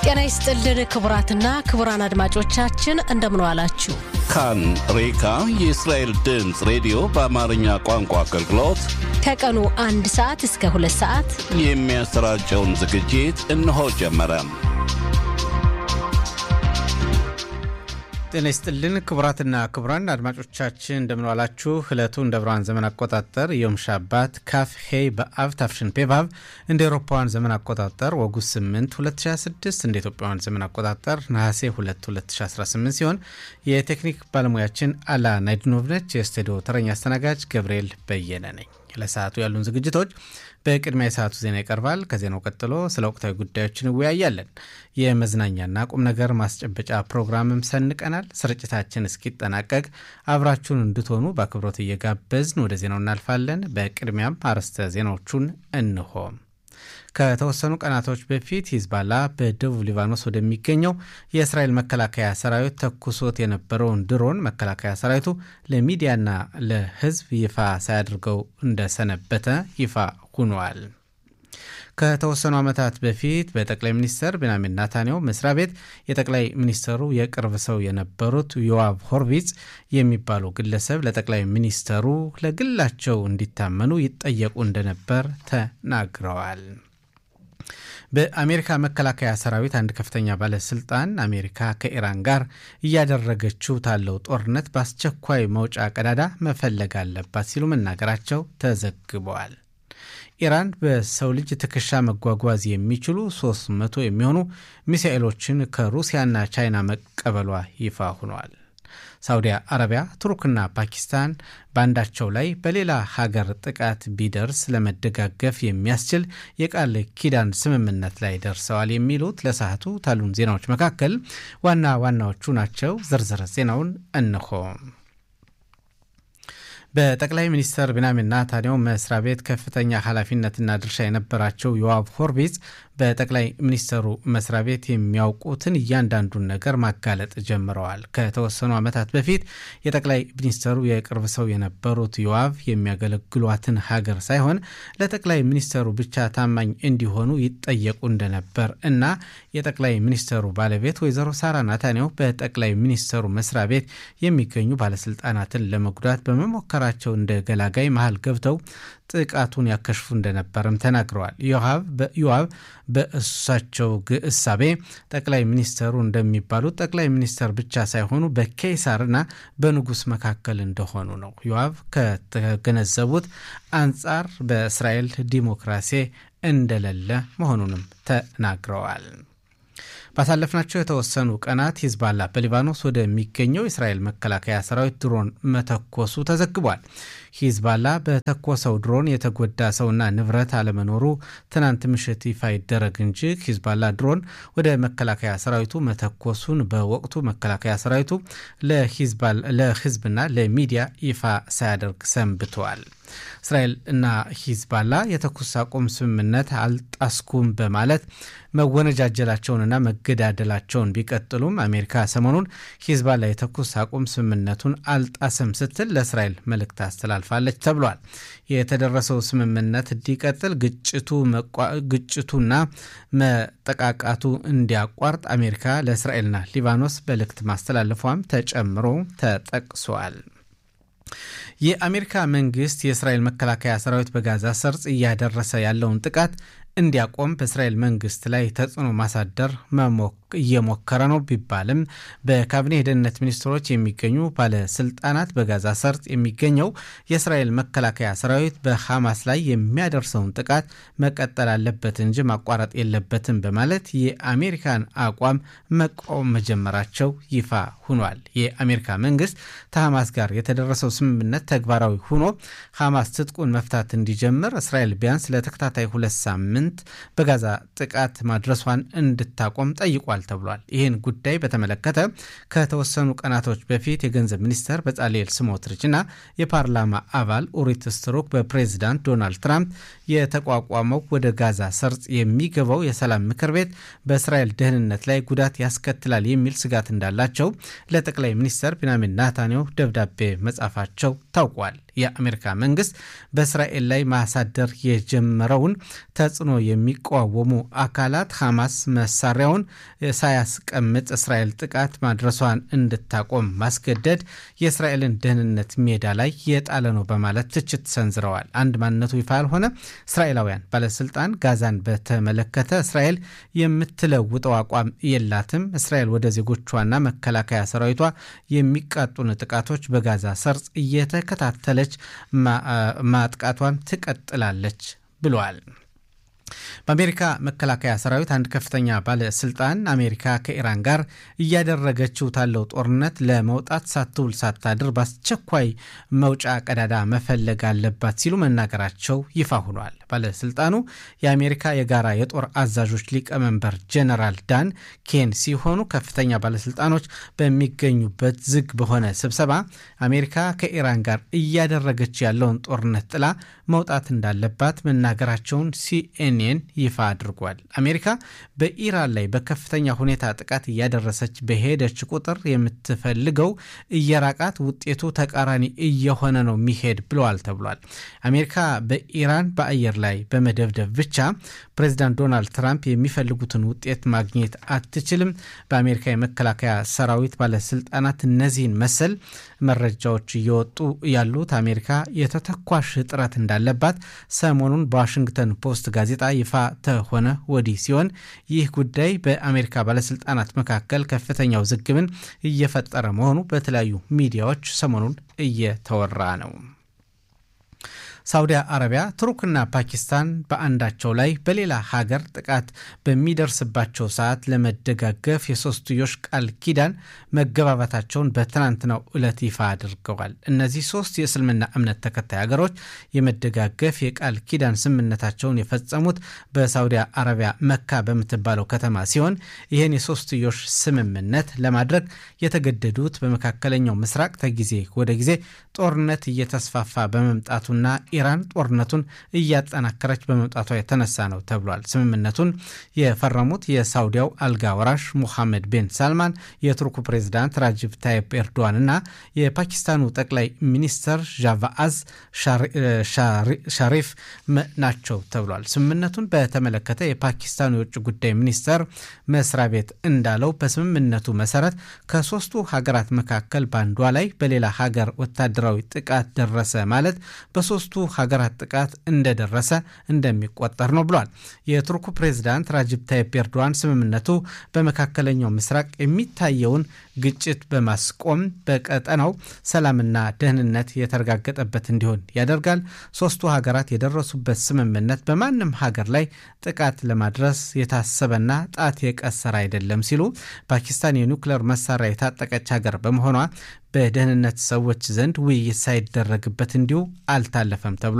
ጤና ይስጥልን ክቡራትና ክቡራን አድማጮቻችን እንደምን ዋላችሁ። ካን ሬካ የእስራኤል ድምፅ ሬዲዮ በአማርኛ ቋንቋ አገልግሎት ከቀኑ አንድ ሰዓት እስከ ሁለት ሰዓት የሚያሰራጨውን ዝግጅት እነሆ ጀመረ። ጤና ይስጥልን ክቡራትና ክቡራን አድማጮቻችን እንደምንዋላችሁ። ዕለቱ እንደ ብርሃን ዘመን አቆጣጠር ዮም ሻባት ካፍ ሄይ በአብ ታፍሽን ፔቫቭ እንደ ኤሮፓውያን ዘመን አቆጣጠር ወጉስ 8 2026 እንደ ኢትዮጵያውያን ዘመን አቆጣጠር ነሐሴ 2 2018 ሲሆን የቴክኒክ ባለሙያችን አላ ናይድኖቭ ነች። የስቱዲዮ ተረኛ አስተናጋጅ ገብርኤል በየነ ነኝ። ለሰዓቱ ያሉን ዝግጅቶች በቅድሚያ የሰዓቱ ዜና ይቀርባል። ከዜናው ቀጥሎ ስለ ወቅታዊ ጉዳዮች እንወያያለን። የመዝናኛና ቁም ነገር ማስጨበጫ ፕሮግራምም ሰንቀናል። ስርጭታችን እስኪጠናቀቅ አብራችሁን እንድትሆኑ በአክብሮት እየጋበዝን ወደ ዜናው እናልፋለን። በቅድሚያም አርዕስተ ዜናዎቹን እንሆ። ከተወሰኑ ቀናቶች በፊት ሂዝባላ በደቡብ ሊባኖስ ወደሚገኘው የእስራኤል መከላከያ ሰራዊት ተኩሶት የነበረውን ድሮን መከላከያ ሰራዊቱ ለሚዲያና ለሕዝብ ይፋ ሳያደርገው እንደሰነበተ ይፋ ሆኗል። ከተወሰኑ ዓመታት በፊት በጠቅላይ ሚኒስትር ቤንያሚን ናታንያሁ መስሪያ ቤት የጠቅላይ ሚኒስትሩ የቅርብ ሰው የነበሩት ዮዋቭ ሆርቪዝ የሚባሉ ግለሰብ ለጠቅላይ ሚኒስትሩ ለግላቸው እንዲታመኑ ይጠየቁ እንደነበር ተናግረዋል። በአሜሪካ መከላከያ ሰራዊት አንድ ከፍተኛ ባለስልጣን አሜሪካ ከኢራን ጋር እያደረገችው ታለው ጦርነት በአስቸኳይ መውጫ ቀዳዳ መፈለግ አለባት ሲሉ መናገራቸው ተዘግበዋል። ኢራን በሰው ልጅ ትከሻ መጓጓዝ የሚችሉ 300 የሚሆኑ ሚሳኤሎችን ከሩሲያና ቻይና መቀበሏ ይፋ ሆኗል። ሳውዲ አረቢያ፣ ቱርክና ፓኪስታን በአንዳቸው ላይ በሌላ ሀገር ጥቃት ቢደርስ ለመደጋገፍ የሚያስችል የቃል ኪዳን ስምምነት ላይ ደርሰዋል። የሚሉት ለሰዓቱ ታሉን ዜናዎች መካከል ዋና ዋናዎቹ ናቸው። ዝርዝር ዜናውን እንሆ። በጠቅላይ ሚኒስትር ቤንያሚን ናታንያሁ መስሪያ ቤት ከፍተኛ ኃላፊነትና ድርሻ የነበራቸው ዮዋቭ ሆርቪዝ በጠቅላይ ሚኒስትሩ መስሪያ ቤት የሚያውቁትን እያንዳንዱን ነገር ማጋለጥ ጀምረዋል። ከተወሰኑ ዓመታት በፊት የጠቅላይ ሚኒስትሩ የቅርብ ሰው የነበሩት ዮዋቭ የሚያገለግሏትን ሀገር ሳይሆን ለጠቅላይ ሚኒስትሩ ብቻ ታማኝ እንዲሆኑ ይጠየቁ እንደነበር እና የጠቅላይ ሚኒስትሩ ባለቤት ወይዘሮ ሳራ ናታንያሁ በጠቅላይ ሚኒስትሩ መስሪያ ቤት የሚገኙ ባለስልጣናትን ለመጉዳት በመሞከራቸው እንደ ገላጋይ መሀል ገብተው ጥቃቱን ያከሽፉ እንደነበርም ተናግረዋል። ዮዋቭ በእሳቸው እሳቤ ጠቅላይ ሚኒስተሩ እንደሚባሉት ጠቅላይ ሚኒስተር ብቻ ሳይሆኑ በኬሳርና በንጉሥ መካከል እንደሆኑ ነው። ዮዋቭ ከተገነዘቡት አንጻር በእስራኤል ዲሞክራሲ እንደሌለ መሆኑንም ተናግረዋል። ባሳለፍናቸው የተወሰኑ ቀናት ሂዝባላ በሊባኖስ ወደሚገኘው የእስራኤል መከላከያ ሰራዊት ድሮን መተኮሱ ተዘግቧል። ሂዝባላ በተኮሰው ድሮን የተጎዳ ሰውና ንብረት አለመኖሩ ትናንት ምሽት ይፋ ይደረግ እንጂ ሂዝባላ ድሮን ወደ መከላከያ ሰራዊቱ መተኮሱን በወቅቱ መከላከያ ሰራዊቱ ለህዝብና ለሚዲያ ይፋ ሳያደርግ ሰንብተዋል። እስራኤል እና ሂዝባላ የተኩስ አቁም ስምምነት አልጣስኩም በማለት መወነጃጀላቸውንና መገዳደላቸውን ቢቀጥሉም አሜሪካ ሰሞኑን ሂዝባላ የተኩስ አቁም ስምምነቱን አልጣስም ስትል ለእስራኤል መልእክት አስተላልፋለች ተብሏል። የተደረሰው ስምምነት እንዲቀጥል ግጭቱና መጠቃቃቱ እንዲያቋርጥ አሜሪካ ለእስራኤልና ሊባኖስ መልእክት ማስተላለፏም ተጨምሮ ተጠቅሷል። የአሜሪካ መንግስት የእስራኤል መከላከያ ሰራዊት በጋዛ ሰርጽ እያደረሰ ያለውን ጥቃት እንዲያቆም በእስራኤል መንግስት ላይ ተጽዕኖ ማሳደር እየሞከረ ነው ቢባልም በካቢኔ የደህንነት ሚኒስትሮች የሚገኙ ባለስልጣናት በጋዛ ሰርጥ የሚገኘው የእስራኤል መከላከያ ሰራዊት በሐማስ ላይ የሚያደርሰውን ጥቃት መቀጠል አለበት እንጂ ማቋረጥ የለበትም በማለት የአሜሪካን አቋም መቃወም መጀመራቸው ይፋ ሆኗል። የአሜሪካ መንግስት ከሐማስ ጋር የተደረሰው ስምምነት ተግባራዊ ሆኖ ሐማስ ትጥቁን መፍታት እንዲጀምር እስራኤል ቢያንስ ለተከታታይ ሁለት ሳምንት በጋዛ ጥቃት ማድረሷን እንድታቆም ጠይቋል ተብሏል። ይህን ጉዳይ በተመለከተ ከተወሰኑ ቀናቶች በፊት የገንዘብ ሚኒስተር በጻልኤል ስሞትሪች እና የፓርላማ አባል ኡሪት ስትሩክ በፕሬዚዳንት ዶናልድ ትራምፕ የተቋቋመው ወደ ጋዛ ሰርጽ የሚገባው የሰላም ምክር ቤት በእስራኤል ደህንነት ላይ ጉዳት ያስከትላል የሚል ስጋት እንዳላቸው ለጠቅላይ ሚኒስተር ቢንያሚን ናታንያሁ ደብዳቤ መጻፋቸው ታውቋል። የአሜሪካ መንግስት በእስራኤል ላይ ማሳደር የጀመረውን ተጽዕኖ የሚቃወሙ አካላት ሐማስ መሳሪያውን ሳያስቀምጥ እስራኤል ጥቃት ማድረሷን እንድታቆም ማስገደድ የእስራኤልን ደህንነት ሜዳ ላይ የጣለ ነው በማለት ትችት ሰንዝረዋል። አንድ ማንነቱ ይፋ ያልሆነ እስራኤላውያን ባለስልጣን ጋዛን በተመለከተ እስራኤል የምትለውጠው አቋም የላትም፣ እስራኤል ወደ ዜጎቿና መከላከያ ሰራዊቷ የሚቃጡን ጥቃቶች በጋዛ ሰርጽ እየተከታተለች ማጥቃቷን ትቀጥላለች ብለዋል። በአሜሪካ መከላከያ ሰራዊት አንድ ከፍተኛ ባለስልጣን አሜሪካ ከኢራን ጋር እያደረገችው ታለው ጦርነት ለመውጣት ሳትውል ሳታድር በአስቸኳይ መውጫ ቀዳዳ መፈለግ አለባት ሲሉ መናገራቸው ይፋ ሆኗል። ባለስልጣኑ የአሜሪካ የጋራ የጦር አዛዦች ሊቀመንበር ጀነራል ዳን ኬን ሲሆኑ ከፍተኛ ባለስልጣኖች በሚገኙበት ዝግ በሆነ ስብሰባ አሜሪካ ከኢራን ጋር እያደረገች ያለውን ጦርነት ጥላ መውጣት እንዳለባት መናገራቸውን ሲኤንኤን ይፋ አድርጓል። አሜሪካ በኢራን ላይ በከፍተኛ ሁኔታ ጥቃት እያደረሰች በሄደች ቁጥር የምትፈልገው እየራቃት ውጤቱ ተቃራኒ እየሆነ ነው የሚሄድ ብለዋል ተብሏል። አሜሪካ በኢራን በአየር ላይ በመደብደብ ብቻ ፕሬዚዳንት ዶናልድ ትራምፕ የሚፈልጉትን ውጤት ማግኘት አትችልም። በአሜሪካ የመከላከያ ሰራዊት ባለስልጣናት እነዚህን መሰል መረጃዎች እየወጡ ያሉት አሜሪካ የተተኳሽ እጥረት እንዳለባት ሰሞኑን በዋሽንግተን ፖስት ጋዜጣ ይፋ ተሆነ ወዲህ ሲሆን ይህ ጉዳይ በአሜሪካ ባለስልጣናት መካከል ከፍተኛ ውዝግብን እየፈጠረ መሆኑ በተለያዩ ሚዲያዎች ሰሞኑን እየተወራ ነው። ሳውዲ አረቢያ፣ ቱርክና ፓኪስታን በአንዳቸው ላይ በሌላ ሀገር ጥቃት በሚደርስባቸው ሰዓት ለመደጋገፍ የሶስትዮሽ ቃል ኪዳን መገባባታቸውን በትናንትናው ዕለት ይፋ አድርገዋል። እነዚህ ሶስት የእስልምና እምነት ተከታይ ሀገሮች የመደጋገፍ የቃል ኪዳን ስምምነታቸውን የፈጸሙት በሳውዲ አረቢያ መካ በምትባለው ከተማ ሲሆን ይህን የሶስትዮሽ ስምምነት ለማድረግ የተገደዱት በመካከለኛው ምስራቅ ከጊዜ ወደ ጊዜ ጦርነት እየተስፋፋ በመምጣቱና ኢራን ጦርነቱን እያጠናከረች በመምጣቷ የተነሳ ነው ተብሏል። ስምምነቱን የፈረሙት የሳውዲያው አልጋ ወራሽ ሙሐመድ ቤን ሳልማን፣ የቱርኩ ፕሬዚዳንት ራጅብ ታይፕ ኤርዶዋን እና የፓኪስታኑ ጠቅላይ ሚኒስተር ዣቫአዝ ሻሪፍ ናቸው ተብሏል። ስምምነቱን በተመለከተ የፓኪስታኑ የውጭ ጉዳይ ሚኒስተር መስሪያ ቤት እንዳለው በስምምነቱ መሰረት ከሶስቱ ሀገራት መካከል በአንዷ ላይ በሌላ ሀገር ወታደራዊ ጥቃት ደረሰ ማለት በሶስቱ ሀገራት ጥቃት እንደደረሰ እንደሚቆጠር ነው ብሏል። የቱርኩ ፕሬዚዳንት ራጅብ ታይፕ ኤርዶዋን ስምምነቱ በመካከለኛው ምስራቅ የሚታየውን ግጭት በማስቆም በቀጠናው ሰላምና ደህንነት የተረጋገጠበት እንዲሆን ያደርጋል። ሶስቱ ሀገራት የደረሱበት ስምምነት በማንም ሀገር ላይ ጥቃት ለማድረስ የታሰበና ጣት የቀሰረ አይደለም ሲሉ ፓኪስታን የኒውክሌር መሳሪያ የታጠቀች ሀገር በመሆኗ በደህንነት ሰዎች ዘንድ ውይይት ሳይደረግበት እንዲሁ አልታለፈም ተብሏል።